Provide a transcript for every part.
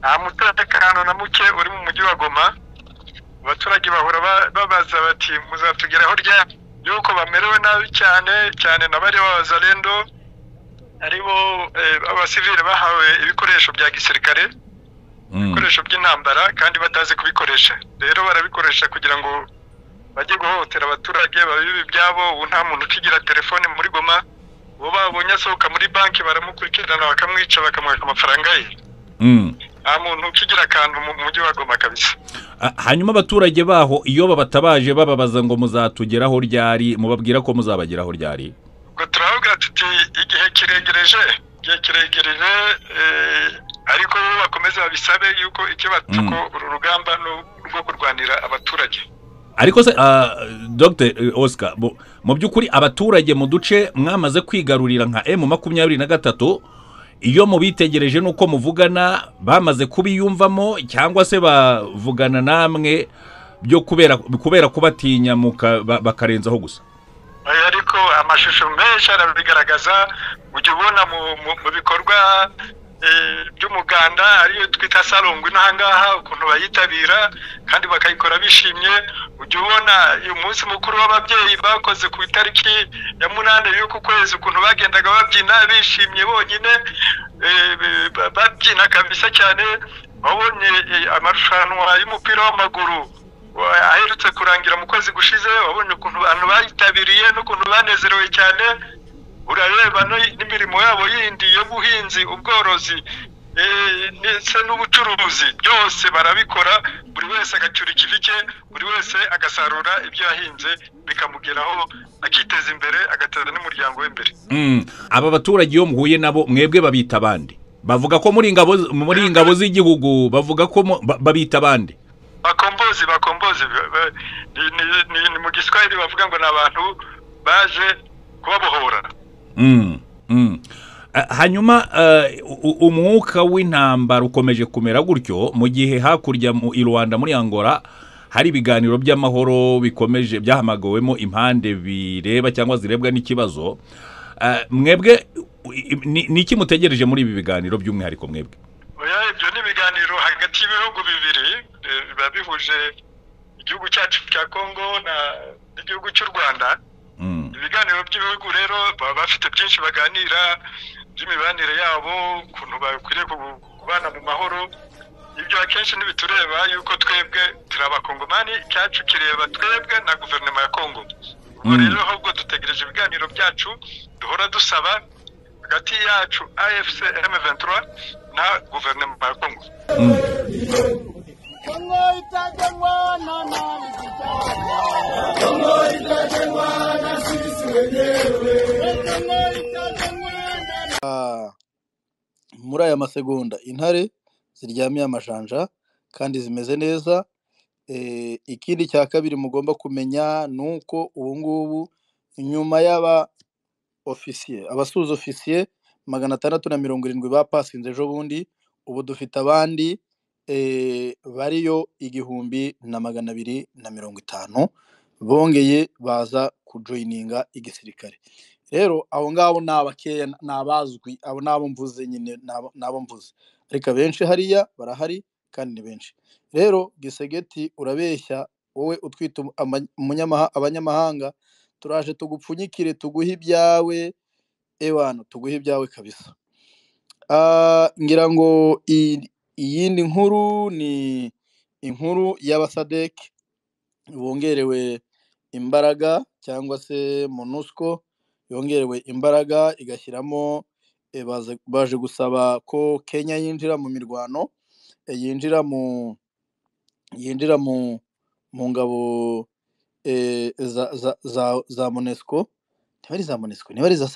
nta mutekano na muke uri mu mujyi wa goma abaturage bahora babaza bati muzatugeraho rya yuko bamerewe nabi cyane cyane na bariya b'abazarendo aribo abasivile bahawe ibikoresho bya gisirikare ibikoresho by'intambara kandi batazi kubikoresha rero barabikoresha kugira ngo bajye guhohotera abaturage babibe ibyabo ubu nta muntu ukigira telefone muri goma uwo babonye asohoka muri banki baramukurikirana bakamwica bakamwaka amafaranga ye nta muntu ukigira akantu mu mujyi wa goma kabisa hanyuma abaturage baho iyo babatabaje bababaza ngo muzatugeraho ryari mubabwira ko muzabageraho ryari ubwo turavuga tuti igihe kiregereje igihe kiregereje ariko bakomeza babisabe yuko ikibazo ko uru rugamba ni urwo kurwanira abaturage ariko se dogiteri oscar mu by'ukuri abaturage mu duce mwamaze kwigarurira nka emu makumyabiri na gatatu iyo mubitegereje n'uko muvugana bamaze kubiyumvamo cyangwa se bavugana namwe byo kubera kubatinya bakarenzaho gusa ariko amashusho menshi arabigaragaza ujya ubona mu bikorwa by'umuganda ariyo twita salongwe n'ahangaha ukuntu bayitabira kandi bakayikora bishimye ujya ubona uyu munsi mukuru w'ababyeyi bakoze ku itariki ya munani y'uku kwezi ukuntu bagendaga babyina bishimye bonyine babyina kabisa cyane wabonye amarushanwa y'umupira w'amaguru aherutse kurangira mu kwezi gushize wabonye ukuntu abantu bayitabiriye n'ukuntu banezerewe cyane urareba n'imirimo yabo yindi y'ubuhinzi ubworozi ndetse n'ubucuruzi byose barabikora buri wese agacyura ikivi cye buri wese agasarura ibyo yahinze bikamugeraho akiteza imbere agateza n'umuryango we imbere aba baturage iyo muhuye nabo mwebwe babita abandi bavuga ko muri ingabo muri ingabo z'igihugu bavuga ko babita abandi bakombozi bakombozi ni mu giswahili bavuga ngo ni abantu baje kubabohora hanyuma umwuka w'intambara ukomeje kumera gutyo mu gihe hakurya i rwanda muri angola hari ibiganiro by'amahoro bikomeje byahamagawemo impande bireba cyangwa zirebwa n'ikibazo mwebwe ni iki mutegereje muri ibi biganiro by'umwihariko mwebwe ibyo ni ibiganiro hagati y'ibihugu bibiri biba bihuje igihugu cyacu cya kongo n'igihugu cy'u rwanda ibiganiro by'ibihugu rero baba bafite byinshi baganira by'imibanire yabo ukuntu bakwiriye kubana mu mahoro ibyo akenshi ntibitureba yuko twebwe turi abakongomani cyacu kireba twebwe na guverinoma ya kongo ubwo rero ahubwo dutegereje ibiganiro byacu duhora dusaba hagati yacu afc m23 na guverinoma ya kongo kongo itajengwa na nani kongo itajengwa muri aya masegonda intare ziryamiye amajanja kandi zimeze neza ikindi cya kabiri mugomba kumenya ni uko ubu ngubu nyuma y'aba ofisiye abasuza ofisiye magana atandatu na mirongo irindwi bapasinze ejo bundi ubu dufite abandi bariyo igihumbi na magana abiri na mirongo itanu bongeye baza kujoyininga igisirikare rero abo ngabo ni abakeya ni abazwi abo ni abo mvuze nyine ni abo mvuze ariko abenshi hariya barahari kandi ni benshi rero gisegeti urabeshya wowe utwita abanyamahanga turaje tugupfunyikire tuguhe ibyawe ewana tuguhe ibyawe kabisa ngira ngo iyindi nkuru ni inkuru y'abasadeki bongerewe imbaraga cyangwa se monusco yongerewe imbaraga igashyiramo baje gusaba ko kenya yinjira mu mirwano yinjira mu yinjira mu ngabo za monesco niba ari za monesco niba ari za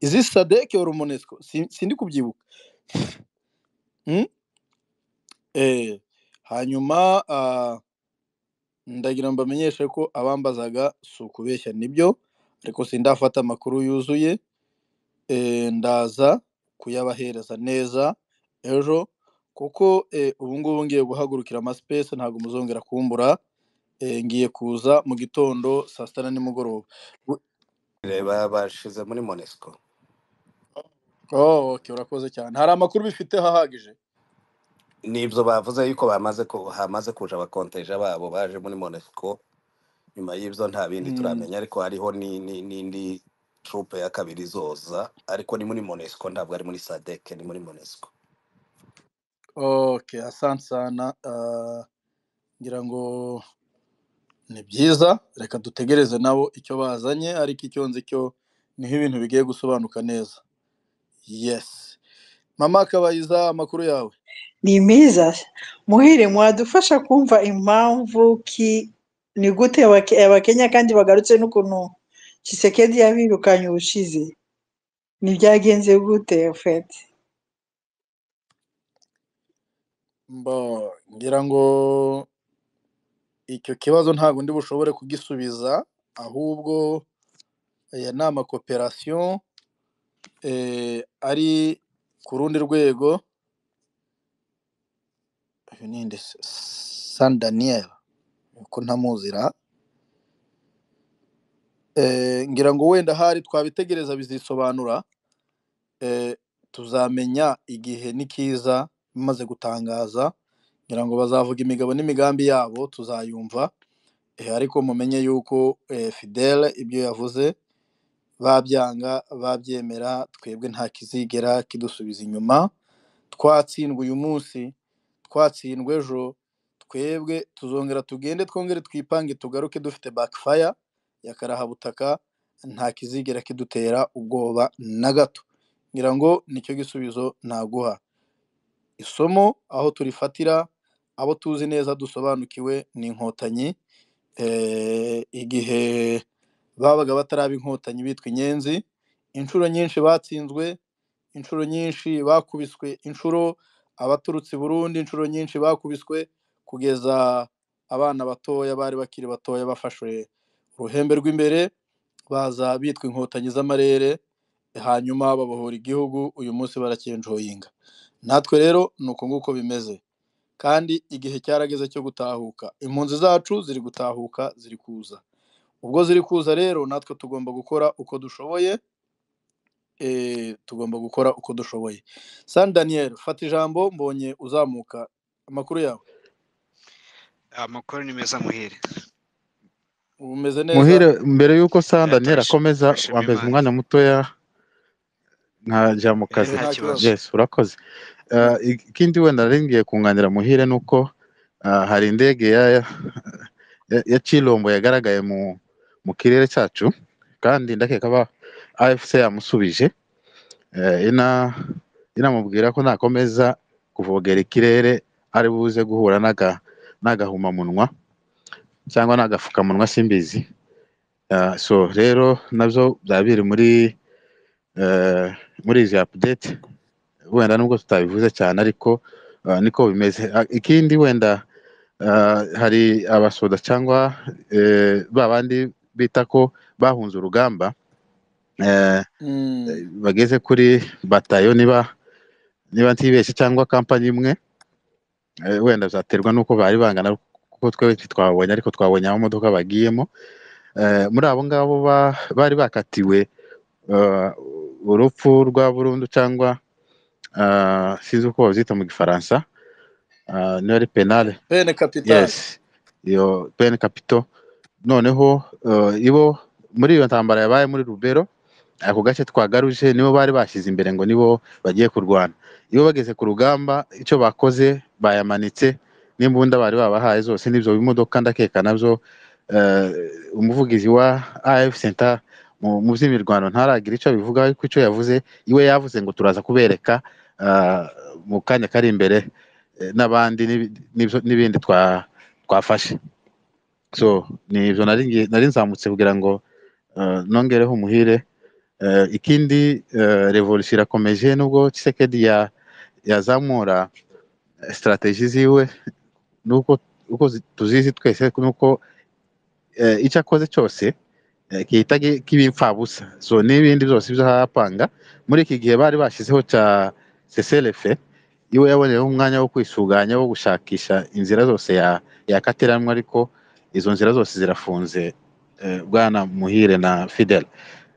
izi sadeke uru monesco sindi kubyibuka hanyuma ndagira ngo mbamenyeshe ko abambazaga si ukubeshya nibyo ariko sindafata amakuru yuzuye ndaza kuyabahereza neza ejo kuko ubu ngubu ngiye guhagurukira amasipesi ntabwo muzongera kumbura ngiye kuza mu gitondo saa sita na nimugoroba bashize muri monesiko oke urakoze cyane hari amakuru bifite ahagije nibyo bavuze yuko bamaze ku- hamaze kuja abakonteja babo baje muri monesco nyuma y'ibyo nta bindi Mm, turamenya ariko hariho ni- ni- n'indi trupe ya kabiri izoza ariko ni muri monesco ntabwo ari muri sadek ni muri monesco okay asante sana ah, ngira ngo ni byiza reka dutegereze nabo icyo bazanye ariko icyo nzi cyo niho ibintu bigiye gusobanuka neza yesi mama kabayiza amakuru yawe ni meza muhire mwadufasha kumva impamvu ki ni gute abake- abakenya kandi bagarutse n'ukuntu kisekedi yabirukanye ubushize ntibyagenze gute fete mbo ngira ngo icyo kibazo ntabwo ndi bushobore kugisubiza ahubwo aya ni amakoperasiyo eh, ari ku rundi rwego uyu ni nde se? san daniyeli uko ntamuzira Eh, ngira ngo wenda hari twabitegereza bizisobanura eh, tuzamenya igihe n'ikiza bimaze gutangaza ngira ngo bazavuga imigabo n'imigambi yabo tuzayumva eh, ariko mumenye yuko eh, fidele ibyo yavuze babyanga babyemera twebwe nta kizigera kidusubiza inyuma twatsindwe uyu munsi twatsindwe ejo twebwe tuzongera tugende twongere twipange tugaruke dufite bakifaya yakarahabutaka nta kizigera kidutera ubwoba na gato ngira ngo nicyo gisubizo naguha isomo aho turifatira abo tuzi neza dusobanukiwe ni inkotanyi eh, igihe babaga bataraba inkotanyi bitwa inyenzi inshuro nyinshi batsinzwe inshuro nyinshi bakubiswe inshuro abaturutse i burundi inshuro nyinshi bakubiswe kugeza abana batoya bari bakiri batoya bafashwe uruhembe rw'imbere baza bitwa inkotanyi z'amarere hanyuma babohora igihugu uyu munsi barakenjoyinga natwe rero ni uko nguko bimeze kandi igihe cyarageze cyo gutahuka impunzi zacu ziri gutahuka ziri kuza ubwo ziri kuza rero natwe tugomba gukora uko dushoboye eh, tugomba gukora uko dushoboye san daniel fata ijambo mbonye uzamuka amakuru yawe amakuru ni meza muhire umeze neza muhire mbere y'uko sanda Eh, ntera turash- akomeza turashima wambeza imana umwanya mutoya nkajya mu Eh, kazi yesi nta nta kibazo kibazo Yes urakoze Mm. Eh, ikindi wenda nari ngiye kunganira muhire ni uko eh, hari indege ya ya ya Chilombo yagaragaye mu mu kirere cyacu kandi ndakeka ba AFC yamusubije eh, ina inamubwira ko nakomeza kuvogera ikirere ari buze guhura n'aga n'agahumamunwa cyangwa n'agafukamunwa simbizi Ah, so rero nabyo byaba biri muri eh, muri izi apudeti wenda nubwo tutabivuze cyane ariko ah, niko bimeze Ah, ikindi wenda ah, hari abasoda cyangwa eh, ba bandi bita ko bahunze urugamba eh, Mm. bageze kuri batayo niba niba ntibeshye cyangwa kampani imwe eh, wenda byaterwa n'uko bari bangana kuko twe ntitwabonye ariko twabonye aho imodoka bagiyemo Eh, muri abo ngabo ba- bari bakatiwe eh, urupfu rwa burundu cyangwa eh, sinzi uko babyita mu gifaransa eh, niba ari penale pene kapitale yesi iyo pene kapito noneho eh, ibo muri iyo ntambara yabaye muri rubero ako gace twagaruje nibo bari bashyize imbere ngo nibo bagiye kurwana iyo bageze ku rugamba icyo bakoze bayamanitse n'imbunda bari babahaye zose n'ibyo bimodoka ndakeka nabyo eh, umuvugizi wa AF Center mu mu by'imirwano ntaragira icyo abivuga ariko icyo yavuze iwe yavuze ngo turaza kubereka ah, mu kanya kari imbere eh, n'abandi n'ibi- n'ibyo- n'ibindi twa- twafashe so ni ibyo nari ngiye- nari nzamutse kugira ngo eh, nongereho umuhire Eh, ikindi eh, revolution irakomeje nubwo Tshisekedi ya- yazamura eh, strategy ziwe nuko uko zi- tuzizi twese nuko eh, icyo akoze cyose eh, gihita gi- k'ibipfabusa so n'ibindi byose ibyo arapanga muri iki gihe bari bashyizeho cya seselefe iwe yaboneyeho umwanya wo kwisuganya wo gushakisha inzira zose ya- yakatiranwa ariko izo nzira zose zirafunze eh, bwana muhire na fidele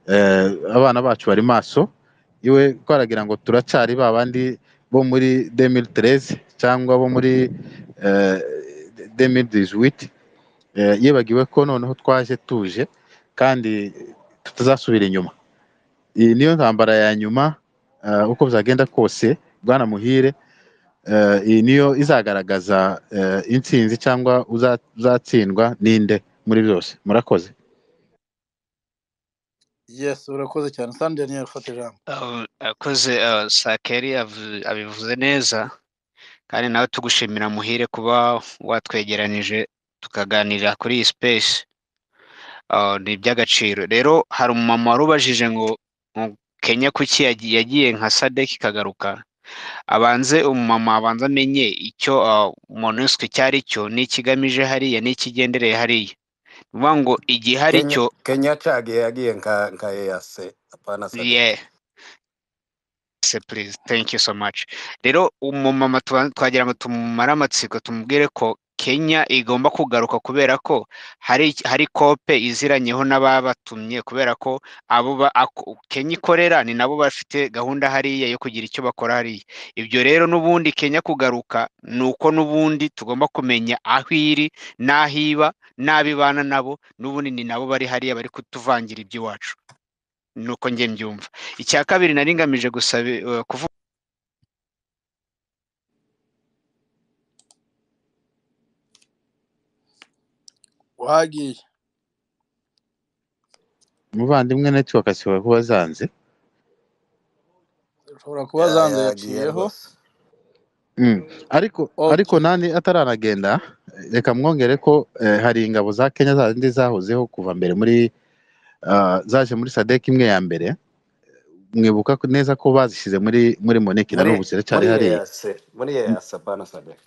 eh, abana bacu bari maso iwe twaragira ngo turacyari ba bandi bo muri demiri tereze cyangwa bo muri demiri diziwiti yibagiwe ko noneho twaje tuje kandi tutazasubira inyuma iyi niyo ntambara ya nyuma eh, uko byagenda kose bwana muhire eh, iyi niyo izagaragaza eh, intsinzi cyangwa uza- uzatsindwa ninde muri byose murakoze yesi urakoze cyane sandi daniel ufata ijambo Aho- akoze ah, sakeri avu- abivuze neza kandi nawe tugushimira muhire kuba watwegeranije tukaganira kuri iyi space Ah, ni iby'agaciro rero hari umumama wari ubajije ngo ngo kenya kuki yagi- yagiye nka sadek ikagaruka abanze umumama abanza amenye icyo ah, monusco icyo ari cyo n'ikigamije hariya n'ikigendereye hariya ni ukuvuga ngo igihe hari kenya cyo kenya acagiye yagiye nka nka eyase apana sadek yeah se please thank you so much rero umumama tuba- twagira ngo tumumare amatsiko tumubwire ko kenya igomba kugaruka kubera ko hari hari kope iziranyeho n'ababatumye kubera ko abo ba- ako- kenya ikorera ni nabo bafite gahunda hariya yo kugira icyo bakora hariya ibyo rero n'ubundi kenya kugaruka ni uko n'ubundi tugomba kumenya aho iri n'aho iba n'abo ibana nabo n'ubundi ni nabo bari hariya bari kutuvangira iby'iwacu ni uko njye mbyumva icya kabiri nari ngamije gusaba eh, kuvuga wagiye umuvandimwe netiwaka ashobora kuba azanze ushobora kuba Ya- zanze yagiye yaciyeho rwose Mm. ariko ariko oke nani ataranagenda reka mwongere ko eh, hari ingabo za kenya zindi zahozeho kuva mbere muri ah, zaje muri sadek imwe ya mbere mwibuka ko- neza ko bazishyize muri muri moneke na muri n'ubu ziracyari muri hariya eyase muri eyase apana sadek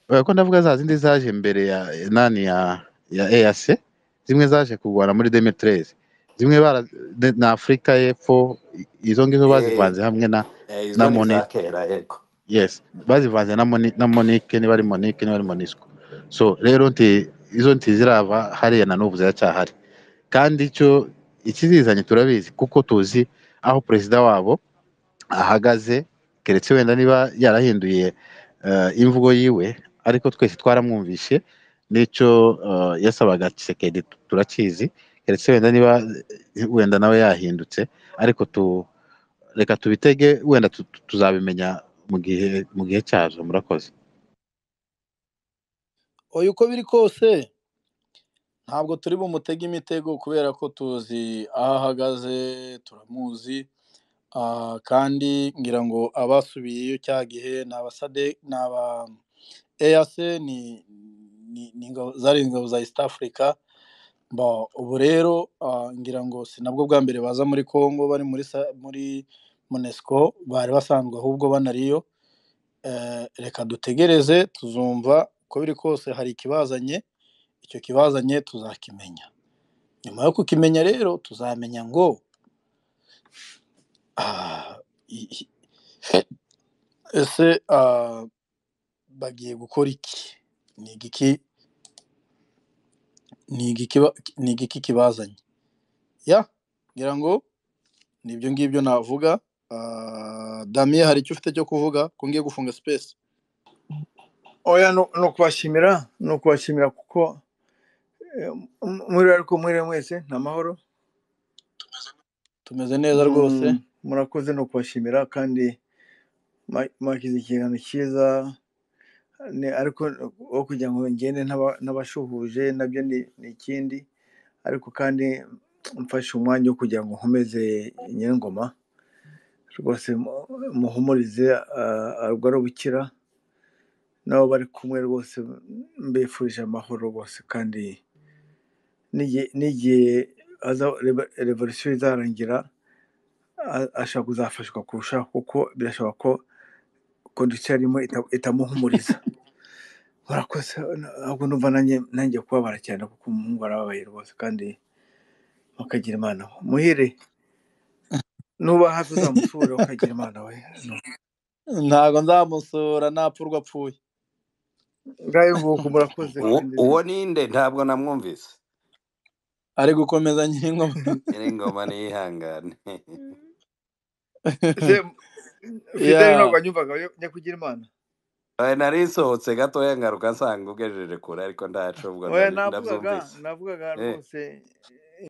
Eh, ko ndavuga za zindi zaje mbere ya nani ya ya EAC zimwe zaje kurwana muri 2013 zimwe bara de- na Afrika y'Epfo i- izo ngizo Eh, bazivanze hamwe na eh, na izo ni Mone iza kera yego yes bazivanze na Moni na Monique niba ari Monique niba ari Monisco so rero nti izo nti zirava hariya na n'ubu ziracyahari kandi icyo ikizizanye turabizi kuko tuzi aho perezida wabo ahagaze keretse wenda niba yarahinduye eh, imvugo yiwe ariko twese twaramwumvishe n'icyo eh, yasabaga Tshisekedi tu- turakizi keretse wenda niba eh, wenda nawe yahindutse ariko tu reka tubitege wenda tu- tu- tuzabimenya mu gihe mu gihe cyazo murakoze oya uko biri kose ntabwo turi bumutege imitego kubera ko tuzi aho ahagaze turamuzi Ah, kandi ngira ngo abasubiyeyo cya gihe ni abasade ni aba eyase ni ni ni ingabo zari ingabo za east africa Ba, ubu rero ah, ngira ngo si nabwo bwa mbere baza muri congo bari muri sa- muri monesco bari basanzwe ahubwo banariyo Eh, reka dutegereze tuzumva uko biri kose hari ikibazanye icyo kibazanye tuzakimenya nyuma yo kukimenya rero tuzamenya ngo ah, i- i- ese ah, bagiye gukora iki ni igiki ni igiki ba- ni igiki kibazanye ya ngira ngo ni ibyo ngibyo navuga Ah, damiye hari icyo ufite cyo kuvuga ko ngiye gufunga sipesi oya no no kubashimira ni ukubashimira kuko eh, m- muri ariko mwiriwe mwese ni amahoro tumeze neza rwose Mm, murakoze no kubashimira kandi mwa- mwagize ikiganiro cyiza ni ariko aho kugira ngo ngende ntaba- ntabashuhuje nabyo ni ni ikindi ariko kandi mfashe umwanya wo kugira ngo nkomeze nyir'ingoma rwose mu- muhumurize ah, arwara ubukira nabo bari kumwe rwose mbifurije amahoro rwose kandi n'igihe n'igihe haza- revo- revolisiyo izarangira a- ashobora kuzafashwa kurushaho kuko birashoboka ko kondisiyo arimo ita- itamuhumuriza murakoze ahubwo numva nanjye nanjye kubabara cyane kuko umuhungu arababaye rwose kandi mukagira imana muhire nuba hafi uzamusure ukagira imana we ntago nzamusura napfurwa apfuye ngayo nguko murakoze uwo kandi uwo ninde ntabwo namwumvise ari gukomeza nyir'ingoma nyiri ingoma niyihangane se fideli ntabwo wanyumvaga nyakugira imana Eh, nari nsohotse gatoya ngaruka nsanga ugejeje kure ariko ndacu ubwo oya nari- navugaga ndabyumvise navugaga Eh, rwose